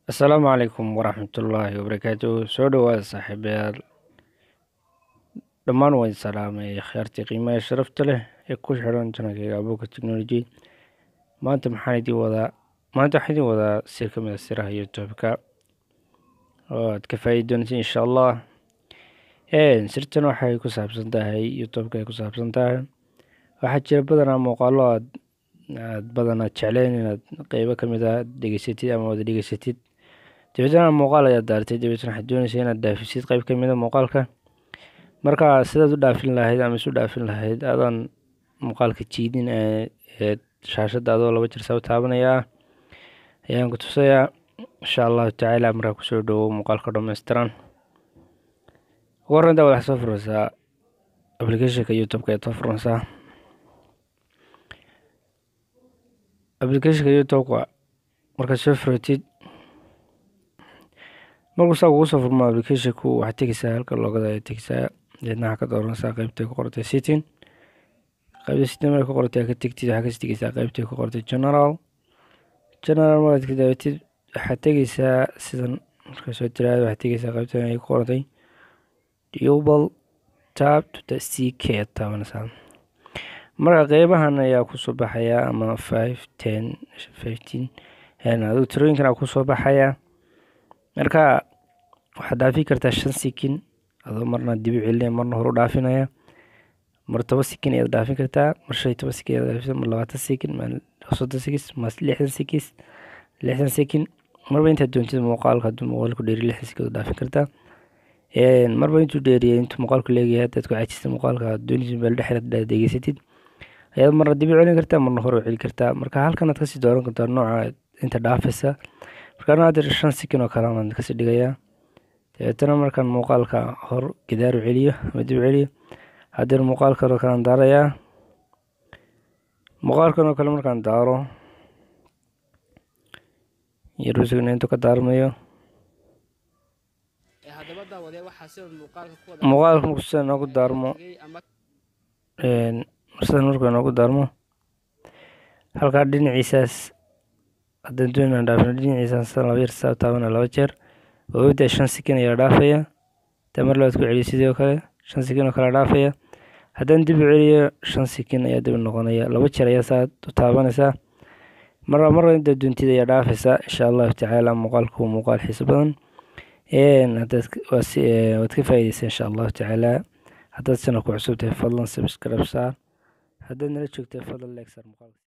Asalaamu calaykum waraxmatullaahi wabarakaatuh soo dhawaada saaxiibayaal dhammaan waan salaamay akhyaartii qiimaha sharafta leh ee ku xidhan channelkayga abuurka technology maanta maxaan idiin wadaa maanta waxaan idiin wadaa sir ka mid a siraha youtube-ka oo aad ka faa'iidi doonaysa insha allah sirtan waxay ku saabsan tahay youtube-ka ay ku saabsan tahay waxaa jira badanaa muuqaalo aad aad badanaa jecleen inaad qeybo ka mid ah dhegeysatid ama wada dhegeysatid dabeetana muuqaal ayaad daartay dabeetana waxaad doonaysa inaad dhaafisid qeyb ka mid a muuqaalka marka sidaad u dhaafin lahayd ama isu dhaafin lahayd adoon muuqaalka jiidin ee shaashadda adoo laba jeer saa u taabanayaa ayaan ku tusayaa insha allahu tacaala markaa kusoo dhawow muuqaalka dhammaystiran ugu horreynta waxaad soo furaysaa applicationka youtube-ka ayaad soo furaysaa applicationka youtube-ka markaad soo furatid markuu saa kugu soo furmo applicationku waxaad tegeysaa halka loogada ayaad tegeysaa deedna waxaa ka dooranaysaa qeybtay ku qortay setting qeybta setting markay ku qortay ka tegtid waxaa kasii tegeysaa qeybtay ku qortay general general markaad ka daabatid waxaad tegeysaa sidan markaa soo tiraada waxaad tegeysaa qeybtan ay ku qortay double tap to the ck aad taabanaysaa marka qeybahan ayaa kusoo baxaya ama five ten fifteen adigu tirooyinkan aa kusoo baxaya marka waxaad dhaafi kartaa shan sikin adoo marna dibi celinaya marna horu dhaafinaya mar toba sikin ayaad dhaafin kartaa mar shan iyo toban sikin ayaad dhaafin mar labaatan sikin mar soddon sikis mar lixdan sikis lixdan sikin marba intaad doontid muuqaalka hadduu muuqaalku dheeri lixdan sikin waad dhaafin kartaa marba intuu dheeriyay intuu muuqaalku leegayahay haddaad ku cajista muuqaalka doonaysid meel dhexe aad degeysatid ayaad marna dibi celin kartaa marna horu celi kartaa marka halkan aad kasii dooran kartaa nooca inta dhaafaysa markaan hadda shan sikin oo kale aan kasii dhigayaa dabeetana markaan muuqaalka hor gidaaru celiyo ama dib celiyo haddana muuqaalkan oo kale aan daarayaa muuqaalkan oo kale markaan daaro yarusigna intuu ka daarmayo muuqaalka markuu sida noogu daarmo sidan markuu noogu daarmo halkaa dhinaciisaas haddaan doonaan dhaafino dhinaciisaan sidan laba yar saa taabana laba jeer oogada shan sikin ayaa dhaafaya hadaa mar labaad ku celiyo sidoo kale shan sikin oo kale dhaafaya haddaan dib u celiyo shan sikin ayaa dib noqonaya laba jeer ayaa saa u taabanaysaa marba marba inta doontid ayaa dhaafaysaa insha allahu tacaala muuqaalku waa muuqaal xiiso badan hadaad waad ka faa'iideysa insha allahu tacaala haddaad channelku cusub tahay fadlan subscribe saar haddaad nala joogtay fadlan like saar muuqaalka